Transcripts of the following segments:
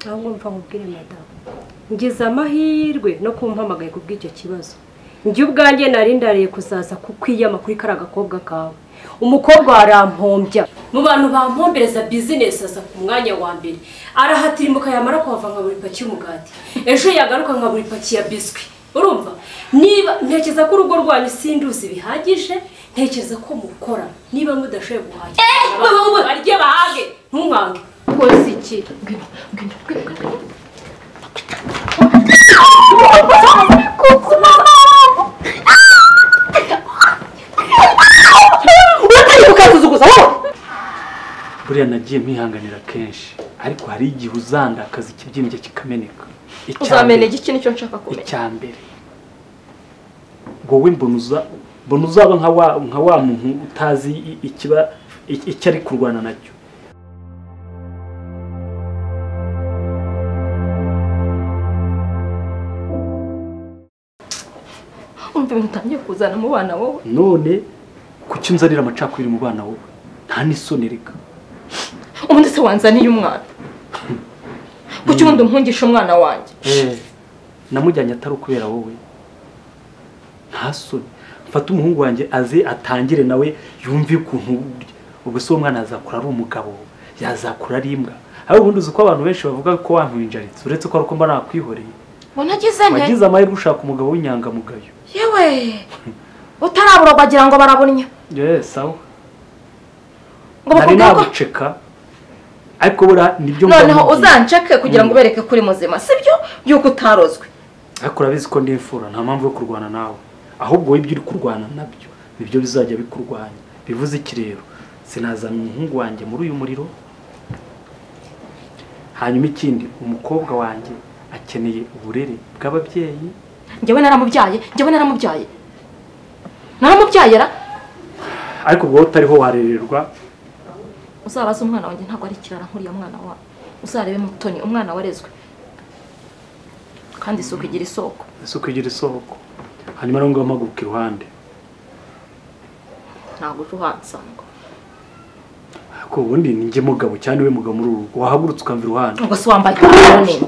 kumva nkubwire madamu ngize amahirwe no kumpamagaye ku bw'icyo kibazo njye ubwanjye nari ndariye kuzaza kukwiyama kuri kariya gakobwa kawe umukobwa warampombya mu bantu bampombereza bizinesi aza ku mwanya wa mbere arahatirimuka yamara kuhava nka buri paki y'umugati ejo yagaruka nka buri paki ya biswi urumva niba ntekereza ko urugo rwanyu sinduzi bihagije ntekereza ko mukora niba mudashoboye guhaha barye bahage ntumwange koze iki uratangiye ukansuzuguza wowe buriya nagiye mwihanganira kenshi ariko hari igihe uzandakaza ikibyimbye kikameneka Icya uzamenya mbere- igiki nicyo nshaka kumenya icya mbere wowe mbona uza- mbona uzaba nka wa nka wa muntu utazi i- ikiba i- icyo ari kurwana nacyo umva ibintu utangiye kuzana mu bana wowe none kuki unzanira amacakubiri mu bana wowe nta n'isoni reka ubundi se wanzaniye umwana kuki ubundi umpungisha umwana wanjye Eh, namujyanye atari ukubera wowe nta soni mfate umuhungu wanjye aze atangire nawe yumve ukuntu ubwo se uwo mwana yazakura ari umugabo yazakura ari imbwa ariko ubundi uzi ko abantu benshi bavuga ko wampinjaritse uretse ko ari uko mba nakwihoreye unagize wagize amahirwe ushaka umugabo w'inyangamugayo yewe utarabura wagira ngo barabunya yewe sawa ngo nari bakubwire ko naguceka ariko buriya nibyo mba noneho mubwiye. uzanceke kugira ngo Mm. ubereke ko uri muzima sibyo yuko utarozwe ariko urabizi ko ndi imfura nta mpamvu yo kurwana nawe ahubwo wowe ibyo uri kurwana nabyo nibyo bizajya bikurwanya bivuze iki rero sinazana umuhungu wanjye muri uyu muriro hanyuma ikindi umukobwa wanjye akeneye uburere bw'ababyeyi njyewe naramubyaye njyewe naramubyaye naramubyaye ra ariko ubwo wowe utariho warererwa uzabaze umwana wanjye ntabwo ari ikirara nk'uriya mwana wawe uzarebe mutoni umwana warezwe kandi isuku igira isoko ese ukigira isoko hanyuma rero ngaho mpaguruka iruhande ntabwo uje uhansanga ariko ubundi ni njye mugabo cyane we mugabo muri uru rugo wahagurutse ukamva iruhande ubwo se wambaye ipantaro n'indi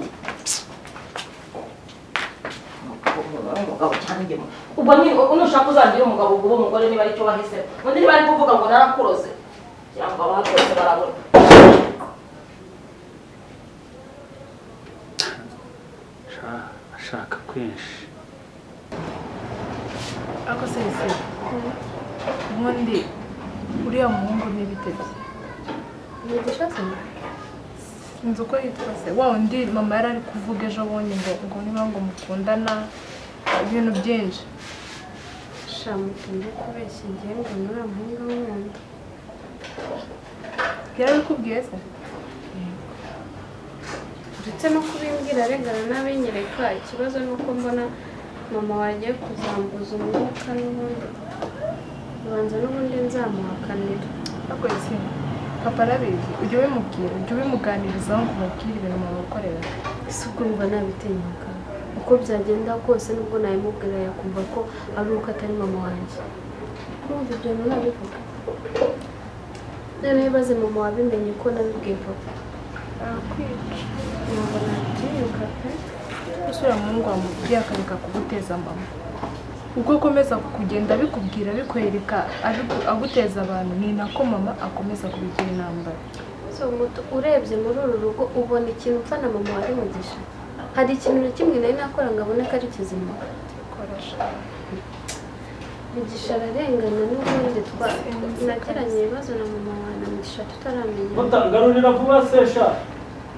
ubwo ni nushaka uzagire umugabo ubwo uwo mugore niba aricyo wahisemo undi niba ari kuvuga ngo narakuroze kugira ngo abahakuroze barabona Sha- ashaka kenshi Ako sese. Ubundi uriya muhungu n'ibite bye. Sinzi uko yitwa se. Wa undi mama yari ari kuvuga ejo bundi ngo ngo niba ngo mukundana ibintu byinshi. shamutunze kubeshya igihe ngo ni uriya muhungu w'undi Yarabikubwiye se? ndetse no kubimbwira arengana n'abenyereka ikibazo ni uko mbona mama wagiye kuzambuza umwuka n'ubundi ubanza n'ubundi nzamuhakanira Ako ese. Papa arabizi. Ujye ubimubwira, ujye ubimuganirizaho ngo umubwire ibintu mama ukorera. ese ubwo mba nabitinyaga uko byagenda kose nubwo nabimubwira yakumva ko ari uko atari mama wanjye kumva ibyo bintu nabivuga noneho ibaze mama wabimenye ko nabibwiye papa Arakwica. ntabwo nabitinyuka pe Gusa uriya muhungu wamubwiye akareka kuguteza mbamo. Uko akomeza kugenda abikubwira abikwereka abiku- aguteza abantu ni nako mama akomeza kubigira intambara. So, Muto, urebye muri uru rugo ubona ikintu upfa na mama wari mugisha hari ikintu na kimwe nari nakora ngo abone ko ari kizima mugisha ararengana n'ubundi twa nagiranye ibibazo na mama wawe na mugisha tutaramenya garurira vuba sesha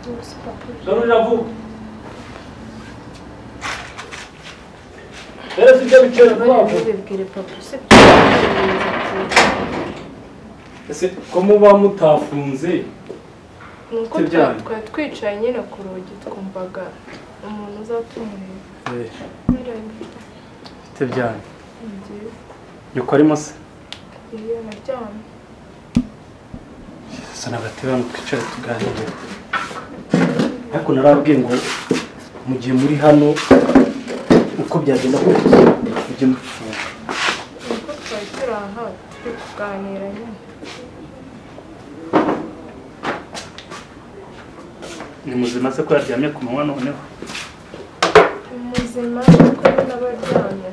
Gusa papa, garurira vuba rero sibyo biciro bariya ntubibwire papa usibye ese ko muba mutafunze nuko Ibyo twa- byanyu. twari twicaye nyine ku rugi twumvaga umuntu uzatumureba mfite byanyu ni byiza nyoko arimo se iyo naryamye sana agatebe hano twicare tuganire ariko narabwiye ngo mu gihe muri hano uko byagenda kose mujye mufunga nuko twari turi aha turi kuganira nyine ni muzima se ko yaryamye ku manywa noneho muzima kuko n'abaryamye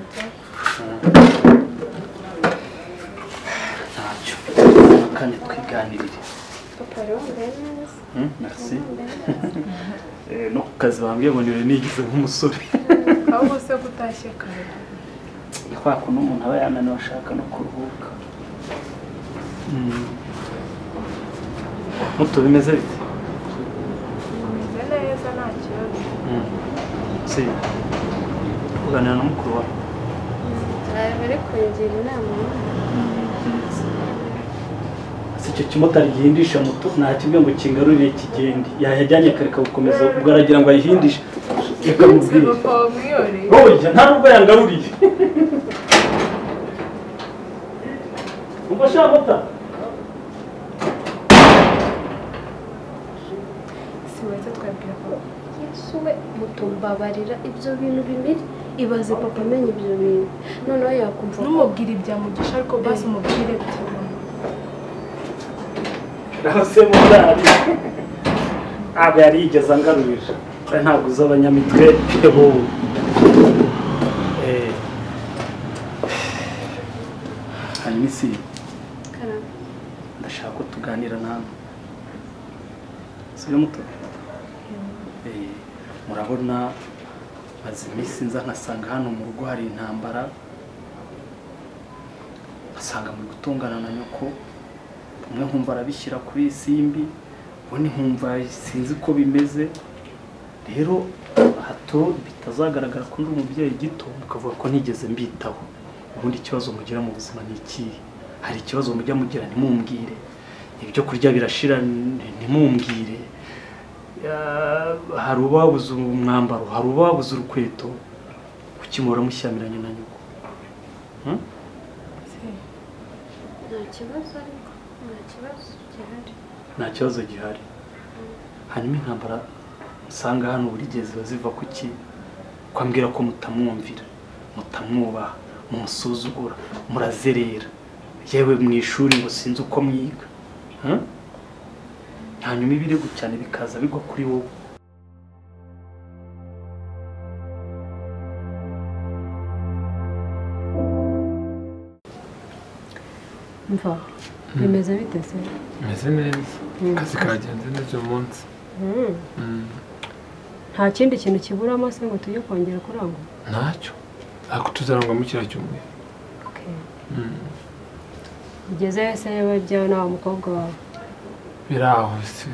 ntacyo kandi twiganirire papa rero wambaye neza Hmm, merci Eh, no ku kazi bambwiye ngo niwe nigize nk'umusore ahubwo se kutashye kare kwa kuntu umuntu aba yananiwe ashaka no kuruhuka muto bimeze bite bimeze neza nta kibazo si kuganira na mukuru wawe hari bari kungira inama si icyo kimotari gihindisha moto nta kimwe ngo kingarurire kigende yayajyanye kare kawukomeza ubwo aragira ngo ayihindishe reka se mubwire papa wamwiyoreye roya nta nubwo yangaruriye ubwo shaka mota si wese twabwira papa yesu we mutumbabarira ibyo bintu bibiri ibaze papa amenya ibyo bintu noneho yakumva ko numubwira ibya mugisha ariko basi umubwire byo naho se motari ntabwo yari yigeze angarurira kandi ntabwo uzi abanyamitwe nk'ubu Eh. hanyuma isi karame ndashaka ko tuganira nawe sibyo muto Eh, murabona maze iminsi nza nkasanga hano mu rugo hari intambara ngasanga muri gutungana na nyoko umwe nkumva arabishyira kuri iyi simbi ubundi nkumva sinzi ko bimeze rero hato bitazagaragara ko ndi umubyeyi gito mukavuga ko ntigeze mbitaho ubundi ikibazo mugira mu buzima ni ikihe hari ikibazo mujya mugira ntimumbwire ibyo kurya birashira n- ntimumbwire Ya, hari ubabuze umwambaro hari ubabuze urukweto kuki muhora mushyamiranye na nyoko Hmm? nta kibazo ariko nta kibazo gihari nta kibazo gihari hanyuma intambara usanga hano buri gihe ziba ziva ku ki ko ambwira ko mutamwumvira mutamwubaha mumusuzugura murazerera yewe mu ishuri ngo sinzi uko mwiga Hmm? hanyuma ibirego cyane bikaza bigwa kuri wowe mva bimeze bite se meze neza akazi kagenze neza uyu munsi Mm. Mm, nta kindi kintu kiburamo se ngo tujye kongera kurangura ntacyo ariko tuzarangwamo kiriya cyumweru Mm, ugeze se bajyawe n'awa mukobwa wawe biri aho si-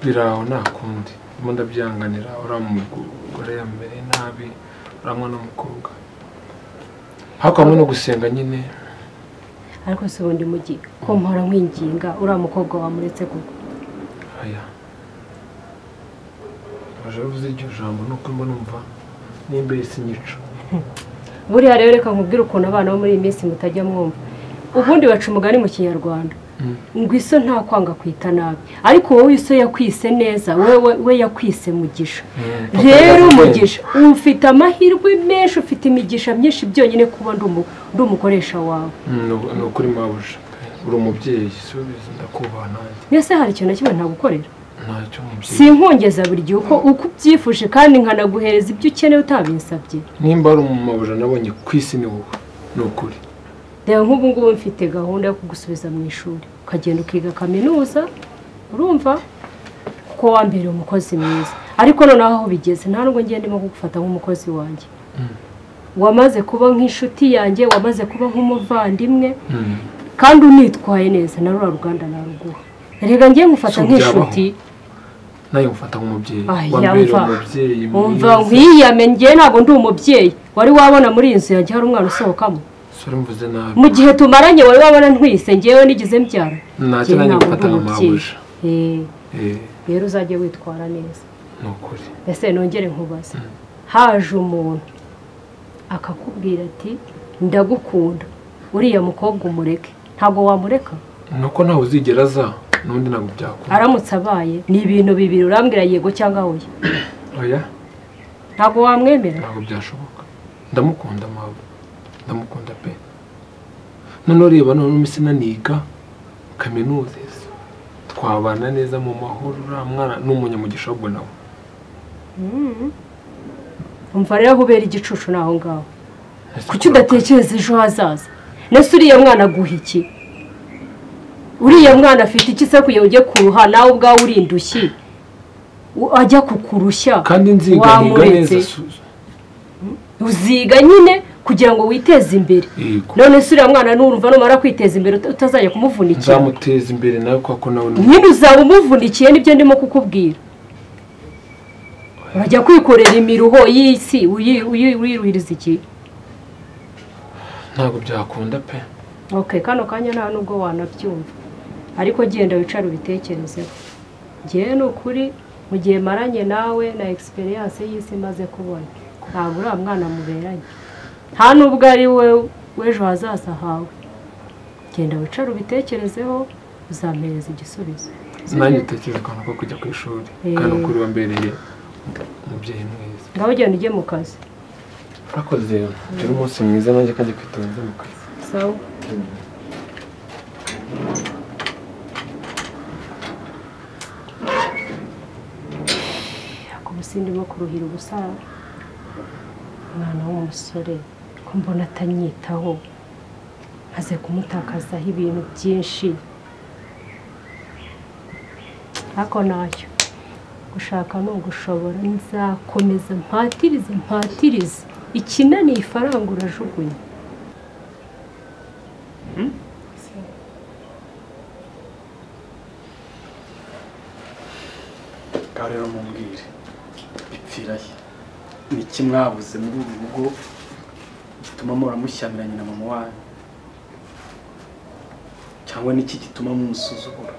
biri aho nta kundi ndimo ndabyihanganira uriya mugore yambereye nabi uriya mwana w'umukobwa ariko hamwe no gusenga nyine ariko si ubundi mujyi ko mpora nkwinginga uriya mukobwa wamuretse koko aya aje avuze iryo jambo nuko mbona umva nimba sinyica buriya rero reka nkubwire ukuntu abana bo muri iyi minsi mutajya mwumva ubundi baca umugani mu kinyarwanda Mm. ngo iso nta kwanga kwita nabi ariko wowe iso yakwise neza wowe we yakwise mugisha rero umugisha ufite amahirwe menshi ufite imigisha myinshi byonyine kuba ndi umu- ndi umukoresha wawe Mm, ni ni ukuri mabuja uri umubyeyi subiza ndakubaha nanjye mbese hari ikintu na kimwe ntagukorera ntacyo umubyeyi sinkongeza buri gihe uko uko ubyifuje kandi nkanaguhereza ibyo ukeneye utabinsabye nimba ari umumabuja nabonye ku isi ni wowe ni ukuri reba nk'ubu ngubu mfite gahunda yo kugusubiza mu ishuri ukagenda ukiga kaminuza urumva kuko wambereye umukozi mwiza ariko noneho aho bigeze nta nubwo ngiye ndimo kugufata nk'umukozi wanjye wamaze kuba nk'inshuti yanjye wamaze kuba nk'umuvandimwe Mm. kandi unitwaye neza na rura ruganda naruguha reka ngiye ngufata Si nk'inshuti nawe mufata nk'umubyeyi Aya, wambereye mva. umubyeyi umva mwiza nkwiyame ngiye ntabwo ndi umubyeyi wari wabona muri iyi nzu yanjye hari umwana usohokamo sore mvuze nabi mu gihe tumaranye wari wabona ntwise ngewe nigize mbyara Njye ntacyo nanjye ntabwo mfata ndi nka umubyeyi. mabuja Eh, Eh, rero uzajye witwara neza ni ukuri ese nongere nkubaze haje umuntu akakubwira ati ndagukunda uriya mukobwa umureke ntabwo wamureka ni uko nawe uzigera aza n'undi ntabwo byakunda aramutse abaye ni ibintu bibiri urambwira yego cyangwa oya oya ntabwo wamwemera ntabwo byashoboka ndamukunda mawe ndamukunda pe noneho reba noneho iminsi naniga kaminuza ese twabana neza mu mahoro uriya mwana ni umunyamugisha ahubwo nawe umva rero kubera igicucu ni aho ngaho kuki udatekereza ejo hazaza nese uriya mwana aguha iki uriya mwana afite iki se kugira ngo ujye kuruha nawe ubwawe uri indushyi U- ajya kukurushya kandi nziganiga neza wamuretse Suzu. uziga nyine kugira ngo witeze imbere Yego. none se uriya mwana nurumva numara kwiteza imbere uta- utazajya kumuvunikira nzamuteza imbere nawe kubera ko nawe ni umuntu nyine uzaba umuvunikiye nibyo ndimo kukubwira urajya kwikorera imiruho y'isi uyi- uyi- uyiruhiriza iki ntabwo byakunda pe ok kano kanya nta nubwo wanabyumva ariko genda wicare ubitekerezeho ngewe ni ukuri mu gihe maranye nawe na egisperiyanse y'isi imaze kubona ntabwo uriya mwana muberanye nta nubwo ari we w'ejo hazaza hawe genda wicare ubitekerezeho uzampereza igisubizo nanjye utekereza akantu ko kujya ku ishuri Eh. kandi ukuri wambereye umubyeyi mwiza ngaho genda ujye mu kazi urakoze turi umunsi mwiza nanjye kandi kwitonze mu kazi sawa Ako ubu sindimo kuruhira ubusa umwana w'umusore ko mbona atanyitaho maze kumutakazaho ibintu byinshi ariko ntacyo gushaka ni ugushobora nzakomeza mpatirize mpatirize ikinaniye ifaranga urajugunya ngaho rero mumbwire bipfira he ni iki mwabuze muri uru rugo gituma muhora mushyamiranye na mama wanyu cyangwa niki gituma mumusuzugura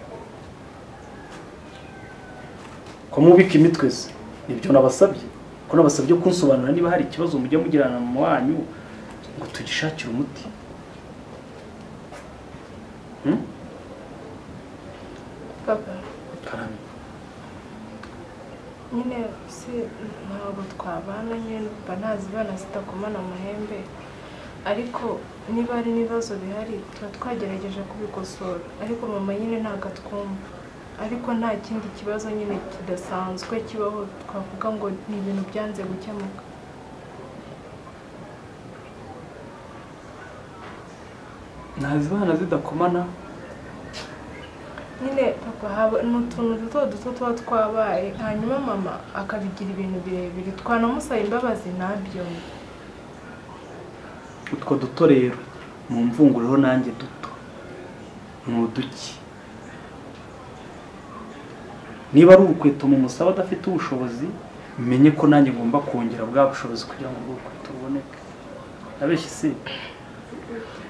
ko mubika imitwe se nibyo nabasabye ko nabasabye kunsobanura niba hari ikibazo mujya mugirana na mama wanyu ngo tugishakire umuti Hmm? papa karame nyine si ntabwo twabana nyine mba ntazi ibana zidakomana amahembe ariko niba hari n'ibibazo bihari tuba twagerageje kubikosora ariko mama nyine ntabwo atwumva ariko nta kindi kibazo nyine kidasanzwe kibaho twavuga ngo ni ibintu byanze gukemuka ntazibana zidakomana nyine papa haba ni utuntu duto duto tuba twabaye hanyuma mama akabigira ibintu birebire twanamusaba imbabazi ntabyumve utwo duto rero mu mvungureho nanjye duto ni uduki niba ari urukweto mumusaba adafite ubushobozi menye ko nanjye ngomba kongera bwa bushobozi kugira ngo ubwo rukweto ruboneke nabeshye se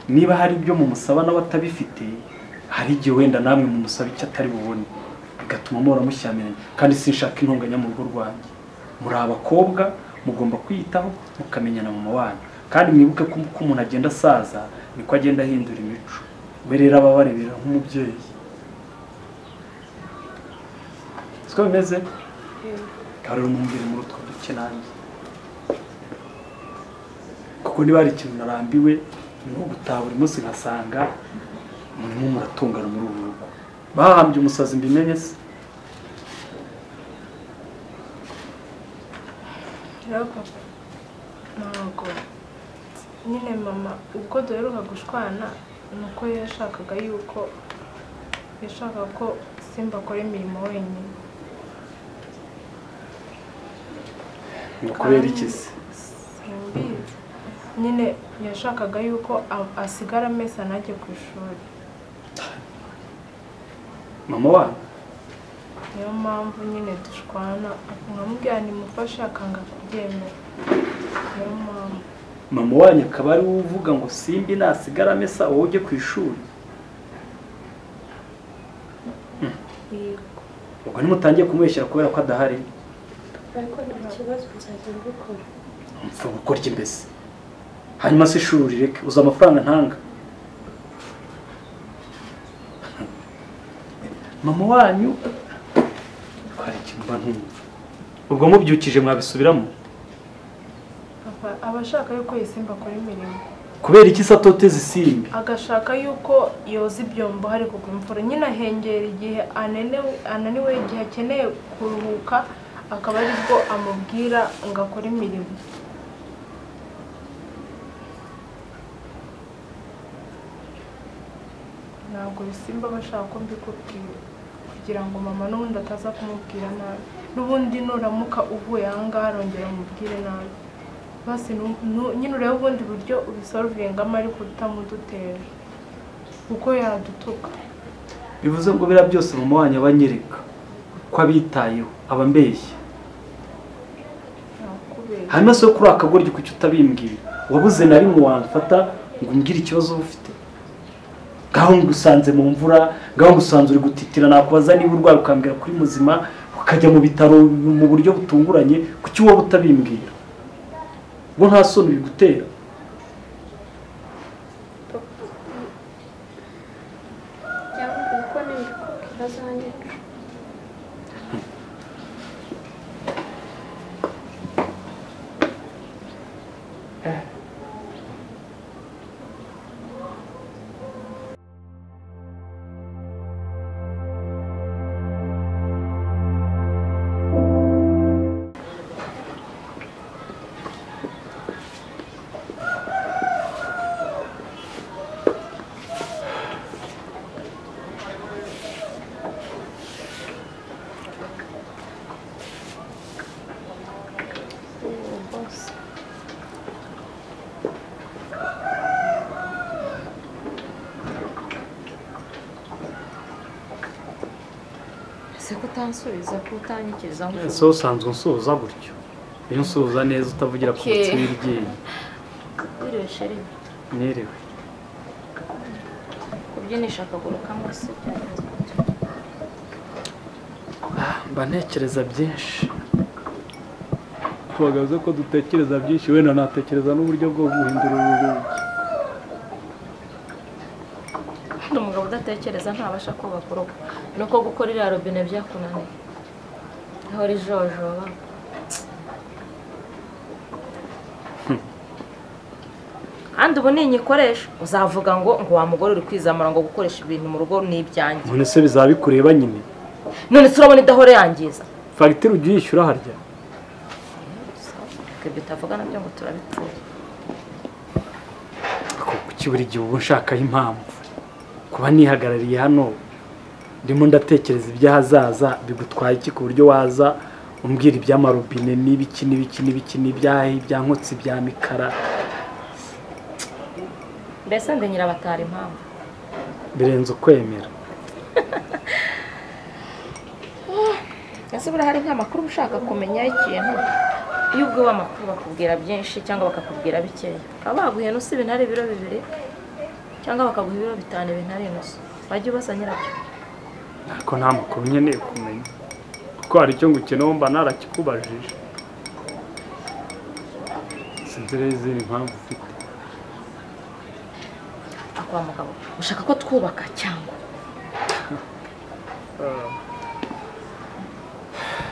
niba hari ibyo mumusaba nawe atabifite hari igihe wenda namwe mumusaba icyo atari bubone bigatuma muhora mushyamiranye kandi sinshaka intonganya mu rugo rwanjye muri abakobwa mugomba kwiyitaho mukamenya na mama wanyu kandi mwibuke ko uko umuntu agenda asaza niko agenda ahindura imico we rero aba abarebera nk'umubyeyi siko bimeze ngaho rero mumbwire muri utwo duke nanjye kuko niba hari ikintu narambiwe ni ugutaha buri munsi nkasanga murimo muratungana muri ubu rugo bahambye umusazi mbimenye se rero papa ntabwo nyine mama ubwo duheruka gushwana ni uko yashakaga yuko yashakaga ko simba akora imirimo wenyine ni ukubera iki se simbizi nyine yashakaga yuko a- asigara amesa ntajye ku ishuri mama wanyu niyo mpamvu nyine dushwana nkamubwira nimufashe akanga kubyemera niyo mpamvu mama wanyu akaba ari we uvuga ngo simbi nasigara amesa wowe ujye ku ishuri yego ubwo ntimutangiye kumubeshyera kubera ko adahari ariko nta kibazo nzajya mbikora mfa gukorya imbese hanyuma se ishuri rireke uzi amafaranga ntanga mama wanyu hari ikintu mba ntumva ubwo mubyukije mwabisubiramo papa aba ashaka yuko yisimba akora imirimo kubera iki se atoteza isimbi agashaka yuko yoza ibyombo hari kugwa imvura nyine ahengera igihe anenewe ananiwe igihe akeneye kuruhuka akaba aribwo amubwira ngo akore imirimo ntabwo bisimba bashaka ko mbikubwira kugira ngo mama n'ubundi ataza kumubwira nabi n'ubundi nuramuka uvuye aha ngaha arongera umubwire nabi basi nu- nu- nyine urebe ubundi buryo ubisorvingamo ariko utamudutera kuko yadutuka bivuze ngo biriya byose mama wanyu abanyereka ko abitayeho aba ambeshya nakubera hanyuma se kuri aka goryi kuki utabimbwira wabuze na rimwe wamfata ngo umbwire ikibazo uba ufite ngaho ngusanze mu mvura ngaho ngusanze uri gutitira nakubaza niba urwaye ukambwira kuri muzima ukajya mu bitaro mu buryo butunguranye kuki wowe utabimbwira bo nta soni bigutera Yambwiye ko nibikubwira azanyica uwo bose ese ko utansubiza ko utanyikiriza ese wowe usanzwe unsuhuza gutyo iyo unsuhuza neza utavugira ku Okay. mutsima iryinyo wiriwe sheri nerewe kubyinisha akaguru kamwe se mba ntekereza byinshi twagaze ko dutekereza byinshi wenda natekereza n'uburyo bwo guhindura uru rugi undi umugabo udatekereza ntabasha kubaka urugo ni uko gukora iriya robine byakunaniye ahora ijojoba kandi ubu ni igikoresho uzavuga ngo ngo wa mugore uri kwizamura ngo gukoresha ibintu mu rugo ni ibyanjye none se bizaba bikureba nyine none se urabona idahora yangiza fagitire ujya uyishyura harya ibyo utavuga nabyo ngo turabitura Ko- kuki buri gihe uba unshakaho impamvu kuba nihagarariye hano ndimo ndatekereza iby'ahazaza bigutwaye iki ku buryo waza umbwira iby'amarobine n'ibiki n'ibiki n'ibiki n'ibyahe ibya nkotsi ibya mikara mbese ndi nyirabatara impamvu birenze ukwemera ese buriya hari nk'amakuru uba ushaka kumenya y'ikintu iyo ubwiwe amakuru bakubwira byinshi cyangwa bakakubwira bikeya bakaba baguha inusu ibintu ari ibiro bibiri cyangwa bakaguha ibiro bitanu ibintu ari inusu wajya ubaza nyirabyo ariko nta makuru nkeneye kumenya kuko hari icyo ngukenewe mba narakikubajije sinzi rero izindi mpamvu ufite akwa mugabo ushaka ko twubaka cyangwa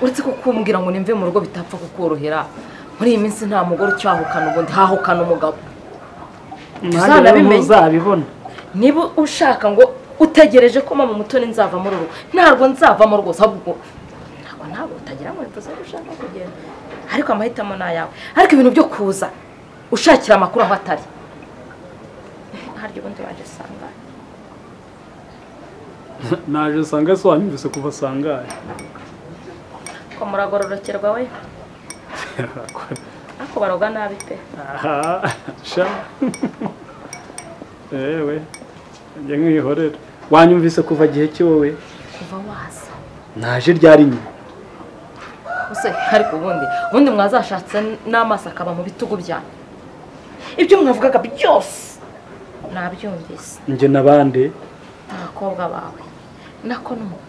uretse ko kumbwira ngo nimve mu rugo bitapfa kukorohera muri iyi minsi nta mugore ucyahukana ubundi hahukana umugabo nanjye rero Uzanabimenya. ntuzabibona niba ushaka ngo utegereje ko mama mutoni nzava muri rugo ntabwo nzavamo rwose ahubwo ntabwo ntabwo utagira ngo bivuze ko ushaka kugenda ariko amahitamo ni ayawe ariko ibintu byo kuza ushakira amakuru aho atari harya ubundi waje sangane naje usanga se wanyumvise kuva sangahe ko muragororokerwa we ariko baroga nabi pe Aha, sha ewe njye nkihorera wanyumvise kuva gihe ki wowe kuva waza naje ryari nyine use ariko ubundi ubundi mwazashatse n'amaso akaba mu bitugu byanyu ibyo mwavugaga byose nabyumvise njye n'abandi abakobwa bawe nako n'umu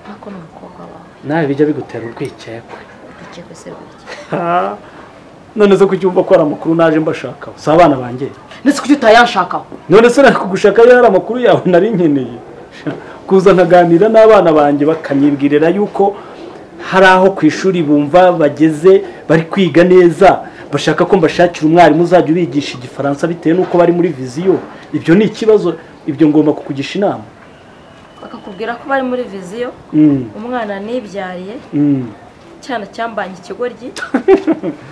nako n'umukobwa wawe nawe bijya bigutera urwikekwe dukekwe se burya Ha, none se kuki wumva ko hari amakuru naje mbashakaho si abana banjye ndetse kuki utayanshakaho none se nakugushaka yari ari amakuru yawe nari nkeneye kuza nkaganira n'abana banjye bakanyibwirira yuko hari aho ku ishuri bumva bageze bari kwiga neza bashaka ko mbashakira umwarimu uzajya ubigisha igifaransa bitewe n'uko bari muri viziyo ibyo ni ikibazo ibyo ngomba kukugisha inama bakakubwira ko bari muri viziyo Mm, umwana nibyariye mm, cyana cyambanye ikigoryi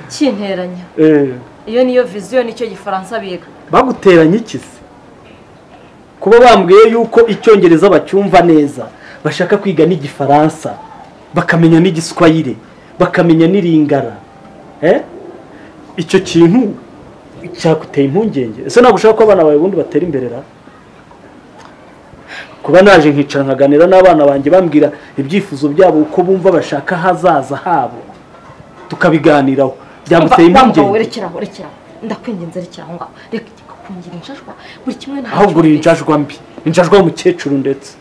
cyinteranya eh. iyo niyo viziyo nicyo gifaransa biga baguteranye iki se kuba bambwiye yuko icyongereza bacyumva neza bashaka kwiga n'igifaransa bakamenya n'igiswayire bakamenya n'iringara Eh? icyo kintu cyaguteye impungenge ese ntabwo ushaka ko abana bawe ubundi batera imbere ra kuba naje nkicara nkaganira n'abana banjye bambwira ibyifuzo byabo uko bumva bashaka ahazaza habo tukabiganiraho byaguteye impungenge werekeraho rekeraho ndakwinginze rekeraho ngaho reka kungira injashwa buri kimwe nta ahubwo uri injajwa mbi injajwa y'umukecuru ndetse